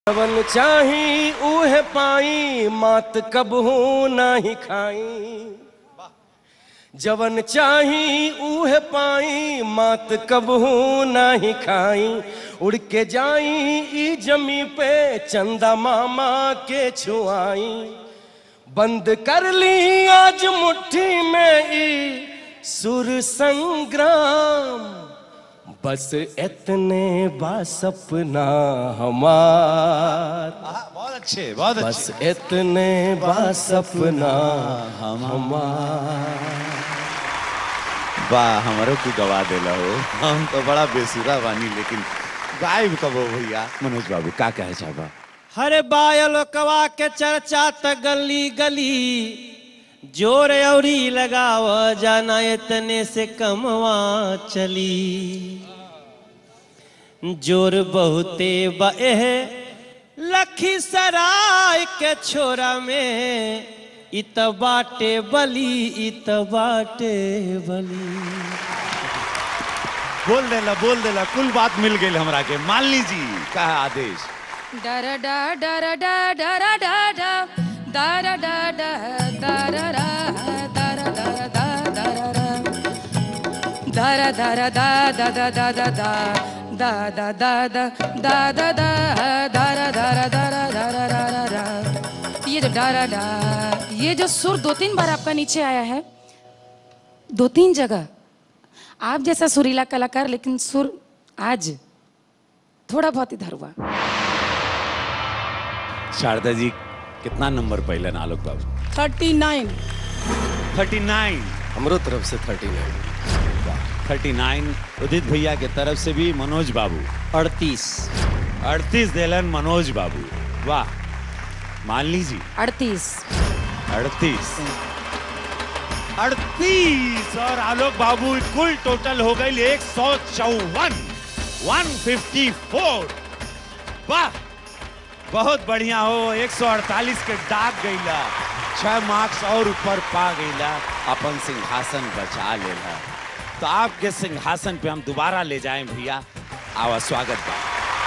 जवन चाही उहे पाई मात कबहू नाही खाई जवन चाही उहे पाई मात कबहू नाही खाई उड़ के जाई ई जमी पे चंदा मामा के छुआई बंद कर ली आज मुट्ठी में ई सुर संग्राम बस इतने बा सपना हमार हाँ, बहुत अच्छे बहुत बस अच्छे इतने बा सपना हमार वाह हमारो को गवा देला हो हम तो बड़ा बेसुरा बानी लेकिन गायब कब हो भैया मनोज बाबू का कहे चाहबा हरे बायल कवा के चर्चा त गली गली जोर औरी लगाव जाना इतने से कमवा चली जोर बहुते बह लखीसराय के छोरा में इत बाटे बली इत बाटे बली बोल देला बोल देला कुल बात मिल गई हमरा के मान लीजिए का है आदेश डरा डा डरा डा डरा डा डा डरा डा डा डरा रा डरा डरा डा डरा रा डरा डरा डा दा दा दा दा दा दा दा दा दा दा दा दा डरा डरा डरा डरा रा रा रा ये जो डरा डा ये जो सुर दो तीन बार आपका नीचे आया है दो तीन जगह आप जैसा सुरीला कलाकार लेकिन सुर आज थोड़ा बहुत इधर हुआ शारदा जी कितना नंबर पहले आलोक बाबू थर्टी नाइन थर्टी नाइन हमरो तरफ से thirty nine thirty nine Udit भैया के तरफ से भी मनोज बाबू अड़तीस अड़तीस देलन मनोज बाबू वाह मान लीजिए अड़तीस अड़तीस अड़तीस और आलोक बाबू कुल टोटल हो गई एक सौ चौवन वन फिफ्टी फोर वाह बहुत बढ़िया हो 148 के डाक गईला छह मार्क्स और ऊपर पा गईला अपन सिंहासन बचा लेला तो आपके सिंहासन पे हम दोबारा ले जाएं भैया आवा स्वागत बा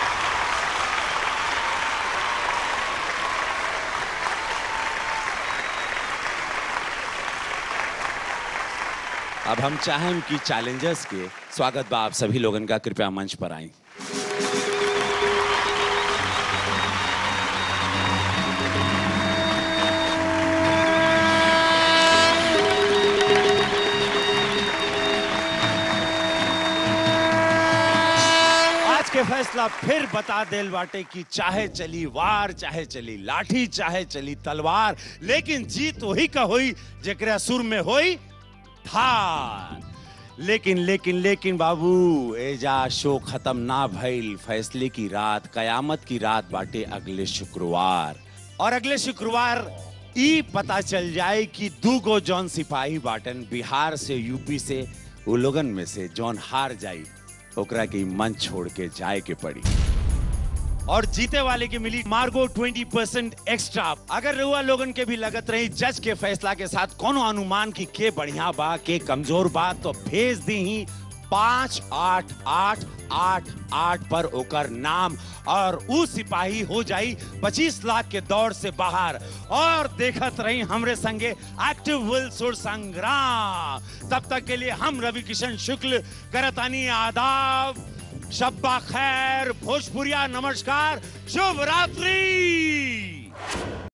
अब हम चाहें कि चैलेंजर्स के स्वागत बा आप सभी लोगन का कृपया मंच पर आएं आज के फैसला फिर बता देल बाटे कि चाहे चली वार चाहे चली लाठी चाहे चली तलवार लेकिन जीत वही का होई जेकरा सुर में होई धार लेकिन लेकिन लेकिन बाबू एजा शो खत्म ना भइल फैसले की रात कयामत की रात बाटे अगले शुक्रवार और अगले शुक्रवार ई पता चल जाए कि दू गो जौन सिपाही बाटन बिहार से यूपी से वो लोगन में से जौन हार जाई ओकरा के मंच छोड़ के जाए के पड़ी और जीते वाले के मिली मार्गो 20 परसेंट एक्स्ट्रा अगर रहुआ लोगन के भी लगत रही जज के फैसला के साथ कोनो अनुमान की के बढ़िया बा के कमजोर बा तो भेज दी ही पाँच आठ आठ आठ आठ पर ओकर नाम और उ सिपाही हो जाई पच्चीस लाख के दौड़ से बाहर और देखत रही हमरे संगे एक्टिव विल सुर संग्राम तब तक के लिए हम रवि किशन शुक्ल करतानी आदाब शब्बा खैर भोजपुरिया नमस्कार शुभ रात्रि